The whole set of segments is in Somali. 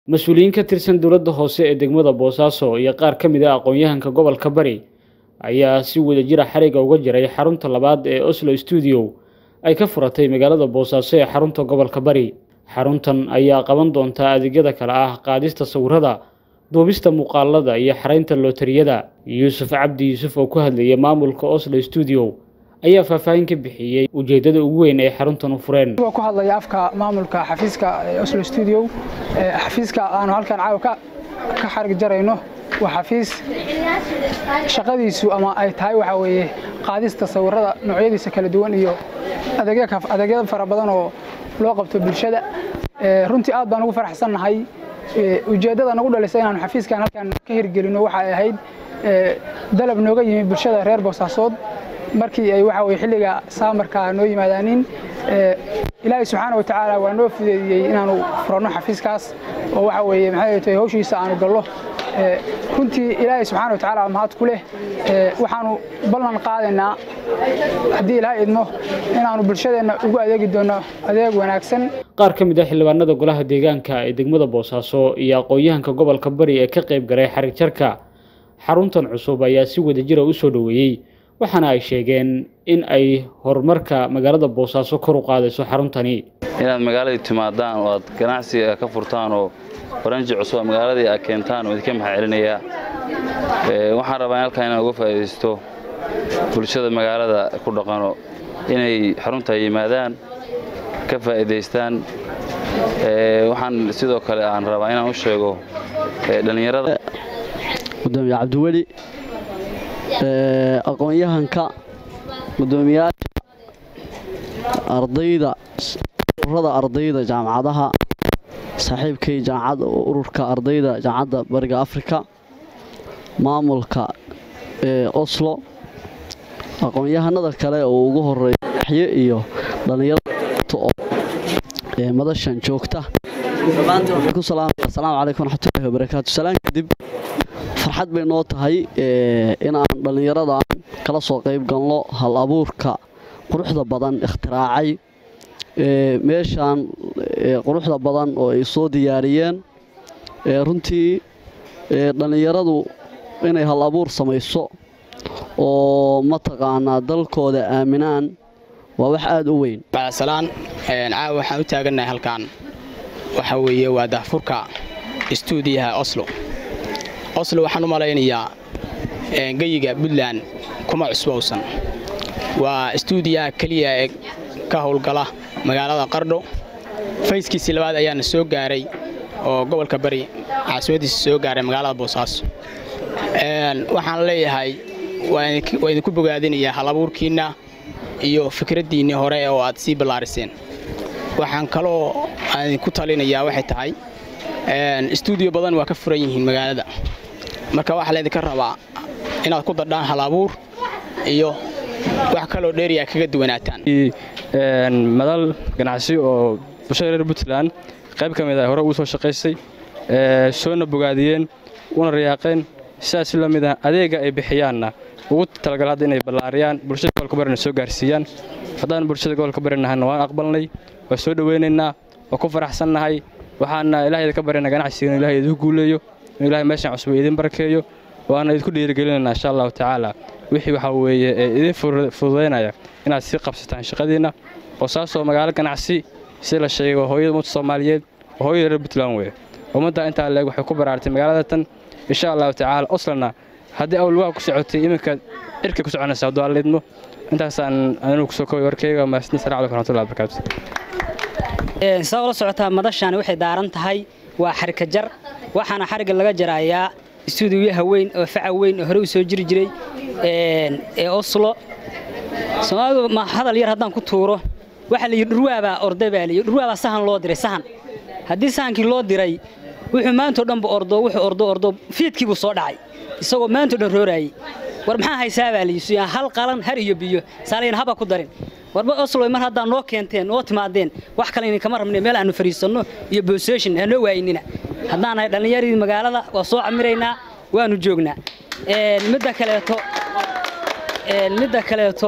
mas-uuliyiin ka tirsan dowladda hoose ee degmada boosaaso iyo qaar ka mid a aqoon-yahanka gobolka bari ayaa si wadajira xariga uga jiray xarunta labaad ee oslo stuudio ay ka furatay magaalada boosaaso ee xarunta gobolka bari xaruntan ayaa qaban doontaa adeegyada kale ah qaadista sawirada duubista muuqaalada iyo xaraynta lootariyada yuusuf cabdi yuusuf oo ku hadlayay maamulka oslo stuudio ayaa faahfaahin ka bixiyey ujeeddada ugu weyn ee xaruntan u fureen ku hadlaya afka maamulka xafiiska oslo stuudio xafiiska aanu halkan caawa ka xarig jarayno waa xafiis shaqadiisu ama ay tahay waxaa weeye qaadista sawirada noocyadiisa kala duwan iyo adeegyada fara badan oo loo qabto bulshada runtii aad baan ugu faraxsannahay ujeeddada nagu dhalisa inaanu xafiiskan halkan ka hirgelino waxay ahayd dalab nooga yimi bulshada reer boosaasood markii ay waxa weye xilliga saamarka noo yimaadaanin ilaahay subxaana wa tacaala waa noo fudeediyey inaanu furanno xafiiskaas oo waxa weeye maxay tahay hawshiisa aanu gallo runtii ilaahay subxaana wa tacaala mahad ku leh waxaanu ballan qaadaynaa haddii ilaha idmo inaanu bulshadeenna ugu adeegi doonno adeeg wanaagsan qaar ka mid a xildhibaanada golaha deegaanka ee degmada boosaaso iyo aqoon-yahanka gobolka bari ee ka qayb galay xarig jarka xaruntan cusub ayaa si wadajira u soo dhoweeyey waxaana ay sheegeen in ay horumarka magaalada boosaaso kor u qaadayso xaruntani inaad magaaladii timaadaan oo aad ganacsi ka furtaan oo baranji cusub magaaladii aad keentaan oo idinka maxaa celinayaa waxaan rabaa in halkaa inaan uga faa'iidaysto bulshada magaalada ku dhaqano inay xarunta yimaadaan ka faa'iidaystaan waxaan sidoo kale aan rabaa inaan u sheego dhallinyarada gudoomiye cabdiweli aqoon-yahanka gudoomiyaasha ardayda ururada ardayda jaamacadaha saaxiibkay jaamacadda ururka ardayda jaamacadda bariga afrika maamulka ee oslo aqoon-yahanada kale oo ugu horeeya axye iyo dhallinyarada ee madashan joogta dhammaantiin waxaan ku salaamaya asalaamu calaykum waraxmatullahi wabarakaatu salaan kadib farxad bay noo tahay inaan dhallinyaradan kala soo qayb galno hal abuurka quruxda badan ikhtiraacay meeshaan quruxda badan oo ay soo diyaariyeen runtii dhallinyaradu inay hal abuur samayso oo mataqaanaa dalkooda aaminaan waa wax aada u weyn bacdasalaan caawa waxaan u taagannahay halkan waxa weeye waa daahfurka istuudiyaha oslo oslo waxaan u malaynayaa geyiga puntland kuma cusbowsan waa istuudiyaha keliya ee ka howlgala magaalada qardho fayskiisii labaad ayaana soo gaaray oo gobolka bari caasimadiisa soo gaaray magaalada boosaaso waxaan leeyahay waa idinku bogaadinayaa halabuurkiinna iyo fikraddiinnii hore oo aad sii ballaariseen waxaan kaloo aan idinku talinayaa waxay tahay istuudiyo badan waa ka furan yihiin magaalada marka waxaa laydinka rabaa inaad ku dadhaan halabuur iyo wax kaloo dheeriyaa kaga duwanaataan madal ganacsi oo bulshada reer puntland qayb ka mid a hore ugu soo shaqaysay soona bogaadiyeen una riyaaqeen sidaas la mid ah adeega ay bixiyaanna ugu talagal hadda inay ballaariyaan bulshada gobolka barina soo gaarsiiyaan haddaan bulshada gobolka barinahana waan aqbalnay waa soo dhowaynaynaa waa ku faraxsannahay waxaana ilaahayda ka barina ganacsiga inu ilahay idinku guuleeyo inuu ilahay meeshaan cusub idin barakeeyo waana idinku dhiirigelinaynaa insha allahu tacaala wixii waxaa weeye ee idin fududaynaya inaad sii qabsataan shaqadiinna boosaasoo magaalo ganacsi si la sheego hooyada ummadda soomaaliyeed oo hooyada reer puntland weye ummadda intaa leeg waxay ku baraartay magaalada tan insha allahu tacaala oslana haddii awlwaha ku socotay iminka cirka ku soconaysa hadduu alleedmo intaasaan anigu kusoo kooy warkayga mahadsan salaam calaykum raxmatullahi barakaatu saa ula socotaa madashaani waxay daaran tahay waa xarika jar waxaana xarigga laga jarayaa istuudiyaha weyn oo faca weyn oo hore u soo jiri jiray ee oslo soomaalidu ma hadal yar haddaan ku tuuro waxaa la yidhi dhurwaabaa orday baa layidhi dhurwaabaa sahan loo diray sahan haddii sahankii loo diray wuxuu maantao dhanba ordo wuxuu ordo ordo fiidkii buu soo dhacay isagoo maantao dhan rooraayey war maxaa haysaa baa layidhi hal qalan har iyo biyo saalayan haba ku darin warba oslo mar haddaa noo keenteen noo timaadeen wax kale idinkama rabne meel aanu fariisanno iyo boosation ha noo waaynina haddaan nahay dhallinyaradii magaalada waa soo camiraynaa waanu joognaa midda kaleeto midda kaleeto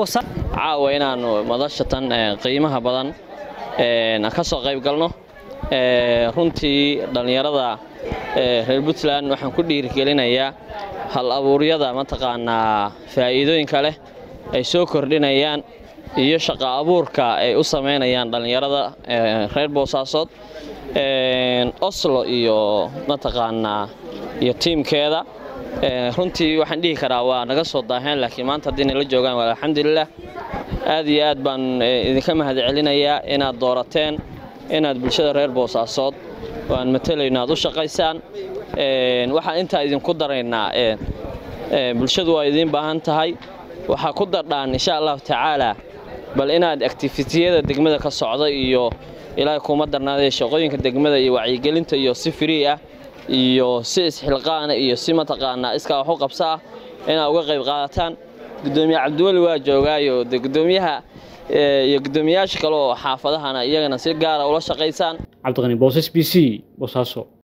caawa inaannu madashatan qiimaha badan ka soo qayb galno runtii dhallinyarada reer puntland waxaan ku dhiirigelinayaa hal abuuryada mataqaanaa faa'iidooyinka leh ay soo kordhinayaan iyo shaqo abuurka ay u samaynayaan dhallinyarada reer boosaasood oslo iyo mataqaanaa iyo tiimkeeda runtii waxaan dhihi karaa waa naga soo daaheen laakiin maanta haddii nala joogaan waa alxamdulilah aad iyo aad baan idinka mahad celinayaa inaad doorateen inaad bulshada reer boosaasood oo aan matalayno aad u shaqaysaan waxaan intaa idinku daraynaa bulshadu waa idiin baahan tahay waxaa ku dardhaan insha allahu tacaalaa bal inaad activitiyada degmada ka socda iyo ilaahay kuma darnaadee shaqooyinka degmada iyo wacyigelinta iyo si free ah iyo si isxilqaana iyo si mataqaanaa iskaa wax u qabso ah inaad uga qayb qaadataan gudoomiye cabdiweli waa joogaayo de gudoomiyaha iyo gudoomiyayaasha kale oo xaafadahana iyagana si gaara ula shaqaysaan cabdiqani boosas b c boosaaso